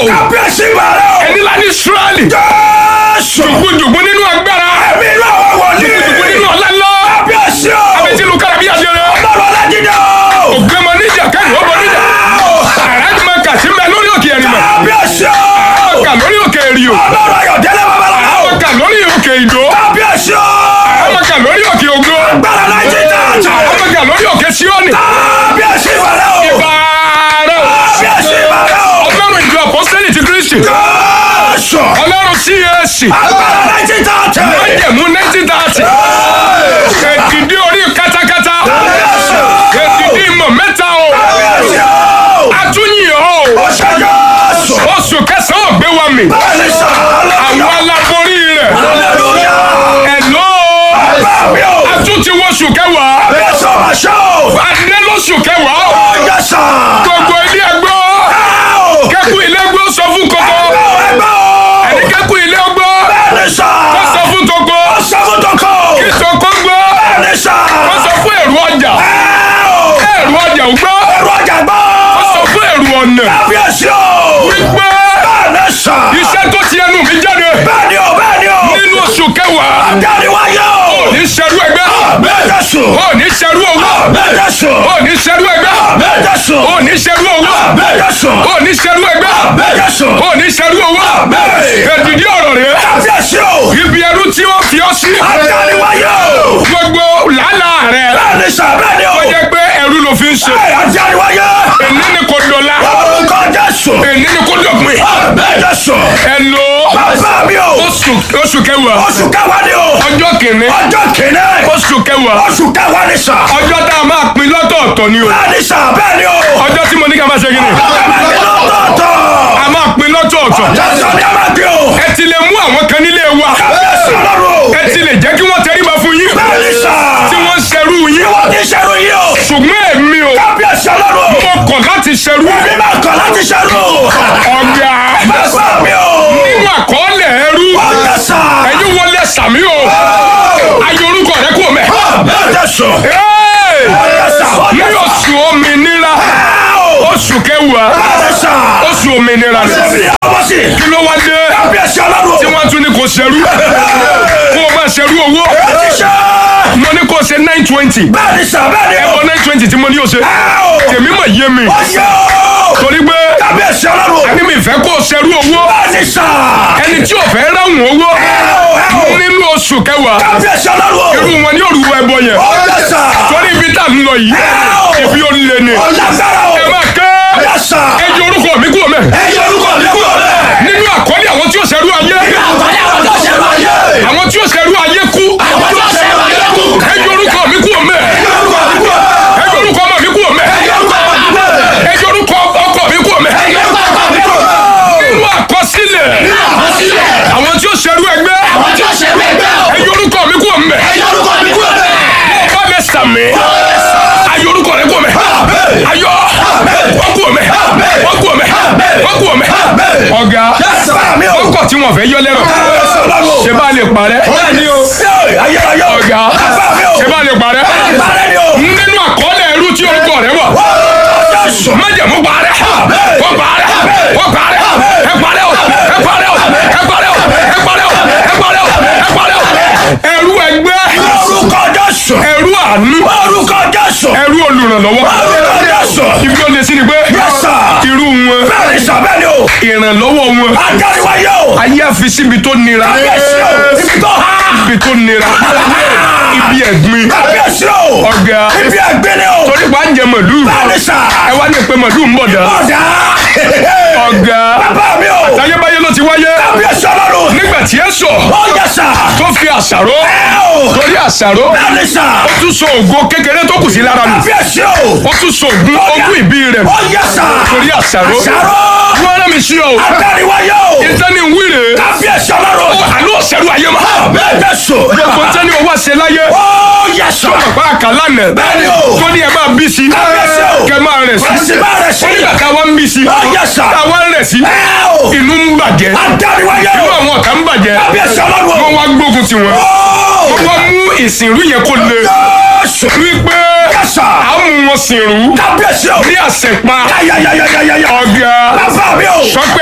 o kábíyèsí bàrẹ̀ o. ẹni lá ní israẹli jésù. jùgbùjùgbù nínú agbára ẹ̀mí inú àwọn wòlíì. jùgbùjùgbù nínú ọ̀la ńlá kábíyèsí o. abẹ́tí lu kára bí aṣẹ́rẹ́ ọlọ́run ọlájídé o. ògbẹ́mọ níjà kẹ́nu ọmọ níjà àràjùmọ̀ kàtí mbẹ lórí òkè ẹ̀rìmọ̀ kábíyèsí o. kà lórí òkè èrìò ọlọ́run ayọ̀dẹ́lẹ̀ babaláwo. kà lórí òkè ìdó kábíyèsí o. kà lórí òkè ògo gbàrà láìjí tààtà. kà lórí òkè síọ́nì kábíyèsí bàrẹ̀ o. bàárẹ̀ o. kábíyèsí bàrẹ̀ o. ọlọ́run ìjọ apọ́sítẹ́lì ti kristi jésù. ọlọ́run cac gbàrà láìjí tààtà. májẹ̀mú nineteen thirty èdìdí orí katakata kábíyèsí o. èdìdí ìmọ̀ mẹ́ta o kábíyèsí o. atúnyìn o ó ṣe jésù. oṣù kẹsàn-án ògbé wa mi bẹ́ẹ̀ni sọ. àwọn aláborí rẹ̀ hallelujah. ẹ̀lọ́ bẹ́ẹ̀ni o. atúntí wọ́ṣù kẹwàá kábíyèsí o ma ṣe o. adé lóṣù kẹwàá o ó yẹ sọ. gbogbo ilé ẹgbọ́ o. kẹ́kù ilé ẹgbọ́ sọ fún kókó ẹgbẹ́ o. ẹni kẹ́kù ilé ẹgbọ́ bẹ́ẹ̀ni sọ. kó sọ fún tókó sọ fún tọkọ. kí tókó gbọ́ bẹ́ẹ̀ni sọ. kó sọ fún èrò ọjà èrò ọjà ò gbọ́ ẹ̀rọ ọjà gbọ́. kó sọ fún èrò ọ̀nà kábíyèsí o. wípé bẹ́ẹ̀ni sọ. iṣẹ́ tó ti ẹnu mi jáde bẹ́ẹ̀ni o bẹ́ẹ̀ni o. nínú oṣù kẹwàá dáni wáyé o. ní ṣerú ẹgbẹ́ bẹ́ẹ̀ sọ. ó ní ṣerú owó bẹ́ẹ̀ sọ. ó ní ṣerú ẹgbẹ́ bẹ́ẹ̀ sọ. ó ní ṣerú owó bẹ́ẹ̀ sọ. ó ní ṣerú ẹgbẹ́ bẹ́ẹ̀ sọ. ó ní ṣerú owó bẹ́ẹ̀. èdìdí ọ̀rọ̀ rẹ̀ kábíyèsí o. ibi ẹrú tí ó fi ọ́ sí dáni wáyé o. gbogbo làálàá rẹ̀ bẹ́ẹ̀ni sọ bẹ́ẹ̀ni o. ó jẹ́ pé ẹrú ló fi ń ṣe dáni wáyé. èní ni kò dọ̀la orúkọ jésù. èní ni kò dọ̀pin bẹ́ẹ̀ sọ. ẹ lo bàbá mi o. oṣù oṣù kẹwàá oṣù kẹwàá ni o. ọjọ́ kìíní ọjọ́ kìíní. oṣù kẹwàá oṣù kẹwàá ni sà. ọjọ́ tá a máa pín lọ́tọ̀ọ̀tọ̀ ni o bẹ́ẹ̀ni sà bẹ́ẹ̀ni o. ọjọ́ tí mo ní ká máa ṣe kí ni bẹ́ẹ̀ni lọ́tọ̀ọ̀tọ̀. a máa pín lọ́tọ̀ọ̀tọ̀ jésù ni a máa gbé o. ẹ ti lè mú àwọn kan nílé wa kábíyèsí ọlọ́run o. ẹ ti lè jẹ́ kí wọ́n tẹríba fún yín bẹ́ẹ̀ni sà. tí wọ́n ń ṣerú yín wọ́n ti ṣerú yìí o. ṣùgbọ́n èmi o kábíyèsí ọlọ́run o. mo kọ̀ láti ṣerú mi máa kọ̀ láti ṣerú o. ọ̀gá bàbá mi o. nínú àkọọ́lẹ̀ ẹrú ọjà sà. ẹ̀yin wọlé sàmí o ayé orúkọ rẹ kú mẹ́. bẹ́ẹ̀ sọ. Hey! ọjà sà. ní oṣù òmìnira oṣù kẹwàá ọjà sà. oṣù òmìnira bẹ́ẹ̀ni ọmọ sí. kí ló wá dé kábíyèsí ọlọ́run o. tí wọ́n tún ní kò ṣerú kó o máa ṣerú owó ti ṣe. mo ní kó o ṣe nine twenty bẹ́ẹ̀ni sà bẹ́ẹ̀ni o. ẹ̀bọ nine twenty tí mo ní o ṣe tèmi mọ̀ yé mi ọjà o. torí pé kábíyèsí ọlọ́run o. ẹni mi fẹ́ kó o ṣerú owó bẹ́ẹ̀ni sà. ẹni tí ò fẹ́ ráhùn owó nínú oṣù kẹwàá kábíyèsí ọlọ́run o. irú wọn ní òrùwọ ẹbọ yẹn ọjà sà. torí ibi tá a ń lọ yìí ibi ó lé ni ọlágbára o. ẹ máa ké ọjà sà. ẹ yọ orúkọ mi kúrò mẹ́ ẹ yọ orúkọ mi kúrò bẹ́ẹ̀. nínú àkọlé àwọn tí ó ṣerú ayé àgbáyé àwọn tó ṣe máa yé. àwọn tí ó ṣerú ayé kú àwọn tó ṣe máa yé kú. ẹ yọ orúkọ mi kúrò mẹ́ ẹ yọ orúkọ mi kúrò. ẹ yọ orúkọ ọmọ mi kúrò mẹ́ ẹ yọ orúkọ mi kúrò. ẹ yọ orúkọ ọkọ mi kúrò mẹ́ ẹ yọ orúkọ mi kúrò. nínú àkọsílẹ̀ nínú àkọsílẹ̀. àwọn tí ó ṣerú ẹgbẹ́ àwọn tó ṣe máa gbẹ́ o. ẹ yọ orúkọ mi kúrò mẹ́ ẹ yọ orúkọ mi kúrò bẹ́ẹ̀. bá mi sàmì ayọ orúkọ rẹ kúrò mẹ́ ayọ wọ́n kúrò mẹ́ wọ́n kúrò mẹ́ wọ́n kúrò mẹ́ ọ̀gá bá mi o. ọkọ̀ tí wọ́n fẹ́ yọ lẹ́rọ̀ kábíyèsí ọlọ́run o. ṣe bá lè parẹ́ bẹ́ẹ̀ni o. ayérayé o. ọ̀gá bá mi o. ṣe bá lè parẹ́ ìbára ni o. nínú àkọọ́lẹ̀ ẹrú tí orúkọ rẹ wà Jésù. májẹ̀mú parẹ́ wọ́n parẹ́ wọ́n parẹ́ ẹ parẹ́ o ẹ parẹ́ o ẹ parẹ́ o ẹ parẹ́ o ẹ parẹ́ o ẹ parẹ́ o ẹrú ẹgbẹ́ orúkọ Jésù. ẹrú àánú orúkọ Jésù. ẹrú olùrànlọ́wọ́ orúkọ Jésù. ibi ó lè sí ni pé Yes, sir. irú wọn bẹ́ẹ̀ni sà bẹ́ẹ̀ni o. ìrànlọ́wọ́ wọn adániwáyé o. ayé àfi síbi tó nira kábíyèsí o. ibi tó há. ibi tó nira ibi ẹ̀gbin kábíyèsí o. ọ̀gá ibi ẹgbẹ́ ni o. torí pa ń jẹ mọ̀lú bẹ́ẹ̀ni sà. ẹ wá ní pé mọ̀lú ń bọ̀ dá ọ̀dà. ọ̀gá bàbá mi o. tayébáyé ló ti wáyé kábíyèsí ọlọ́run. nígbà tí ẹ sọ ó yẹ sà. tó fi àṣàrò ẹ o. torí àṣàrò bẹ́ẹ̀ni sà. ó tún so ògo kékeré tó kù sí lára nù kábíyèsí o. ó tún so ògùn ogún ìbí rẹ̀ ó yẹ sà. torí àṣàrò àṣàrò. wọ́n rán mi sí ọ adániwáyé o. ìtẹ́ni wíìrè kábíyèsí ọlọ́run. àlọ́ òṣèlú ayé ma bẹ́ẹ̀ Jésù. gbogbo tẹ́ni owó àṣẹ láyé ó yẹ sà. bá a kà lánàá bẹ́ẹ̀ni o. tó ní ẹ máa bí sí Kábíyèsí o. kẹ máa rẹ̀ sí Ẹ̀sìn máa rẹ̀ sí. nígbà táwa ń bí sí Ó yẹ sà. táwa ń rẹ̀ sí ẹ o. inú ń bàjẹ́ adániwáyé inú o. àwọn ọ̀tá ń bàjẹ́ kábíyèsí ọlọ́run. wọ́n wá gbógun tiwọn ó. wọ́n wá mú ìsìnrú yẹn kó le Jésù. wípé Yẹ́sà. a mú wọn sìnrú kábíyèsí o. ní àṣẹpa yáyáyáyáyáyá. ọ̀gá bàbá mi o. sọ pé ẹyọ orúkọ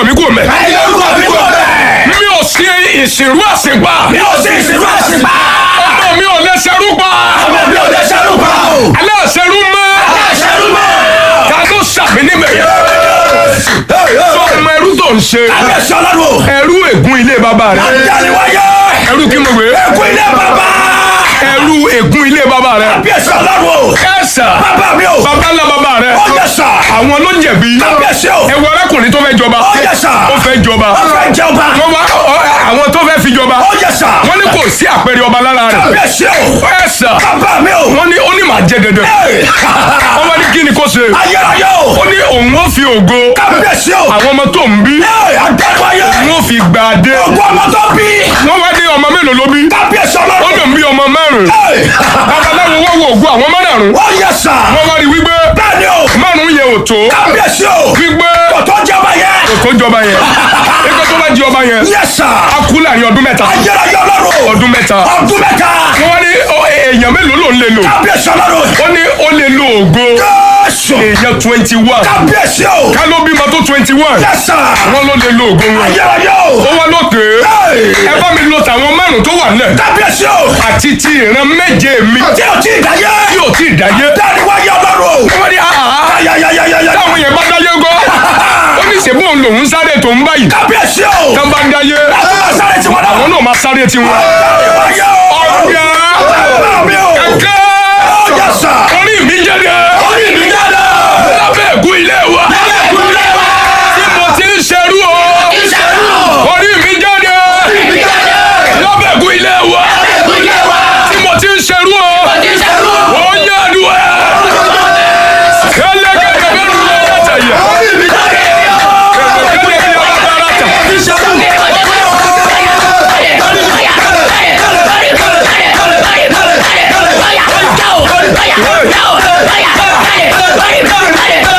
mi kò mẹ́. ẹ yọ orúkọ mi kò bẹ́ẹ̀. mi ò sí ìsìnrú àsìnpá. mi ò sí ìsìnkú àṣìpá. ọmọ mi ò lè ṣerú pa. ọmọ mi ò lè ṣerú pa o. aláṣẹrú mọ́. ṣerú mọ́. ta ló ṣàmì níbẹ̀ yẹn. sọ ọmọ ẹrú tó ń ṣe. kábíyèsí ọlọ́run o. ẹrú ègún ilé bàbá rẹ. àdániwáyé. ẹrú kí mo gbé. ẹkú ilé bàbá. ẹrú ègún ilé bàbá rẹ. kábíyèsí ọlọ́run o. ẹ̀sà. bàbá mi o. bàbá ńlá bàbá rẹ. ó yẹ sà. àwọn ló jẹ̀bi. kábíyèsí o. ẹwọ arákùnrin tó fẹ́ jọba. ó yẹ sà. ó fẹ́ jọba. ó fẹ́ jọba. wọ́n wá ọ- àwọn tó fẹ́ fi jọba. ó yẹ sà. wọ́n ní kò sí àpẹẹrẹ ọba lára rẹ̀. kábíyèsí o. ẹ̀sà. bàbá mi o. wọ́n ní ó ní màá jẹ dandan. wọ́n wá ní kí ni kó ṣe. ayérayé o. ó ní òun ó fi ògo kábíyèsí o. àwọn ọmọ tó ń bí. àdániwáyé. òun ó fi gbà dé. gbogbo ọmọ tó bí. wọ́n wá ní ọmọ mélòó ló bí. kábíyèsí ó ọlọ́run. lòun bí ọmọ márùn-ún. babaláwo wọ́n wo ògo àwọn márùn-ún. ó yẹ sà. wọ́n wá rí wípé bẹ́ẹ̀ni o. márùn-ún yẹn ò tó. kábíyèsí o. wípé kò tó jọba yẹ. kò jọba yẹn. ẹgbẹ́ tó bá jẹ ọba yẹn. yẹ sà. a kú láàrin ọdún mẹ́ta. ayérayé ọlọ́run. ọdún mẹ́ta. ọdún mẹ́ta. wọ́n wá ní ọ, èèyàn mélòó ló ń lè lò. kábíyèsí ọlọ́run. ó ní ó lè lo ògo jésù. èèyàn twenty one. kábíyèsí o. ká ló bímọ tó twenty one. yẹ sà. wọ́n ló lè lo ògo wọn. ayérayé o. ó wá lókè. ẹ bá mi lo tàwọn márùn tó wà nílẹ̀. kábíyèsí o. àti ti ìran méje mi tí o ti dáyé. tí ò tí ì dáyé. dániwáyé ọlọ́run. wọ́n ní àhà ayayayayaya. táwọn yẹn bá dáyé gọ́. ó ní ṣe bóun lòun sáré tó ń báyìí. kábíyèsí o. tán bá ń dáyé láti máa sáré tiwọn náà. àwọn náà máa sáré tiwọn. dániwáyé o. ọ̀gá bàbá mi o. kẹ́kẹ́ ó yẹ sà. orí mi jẹ́dẹ̀ orí mi jáde. lábẹ́ ẹ̀gún ilé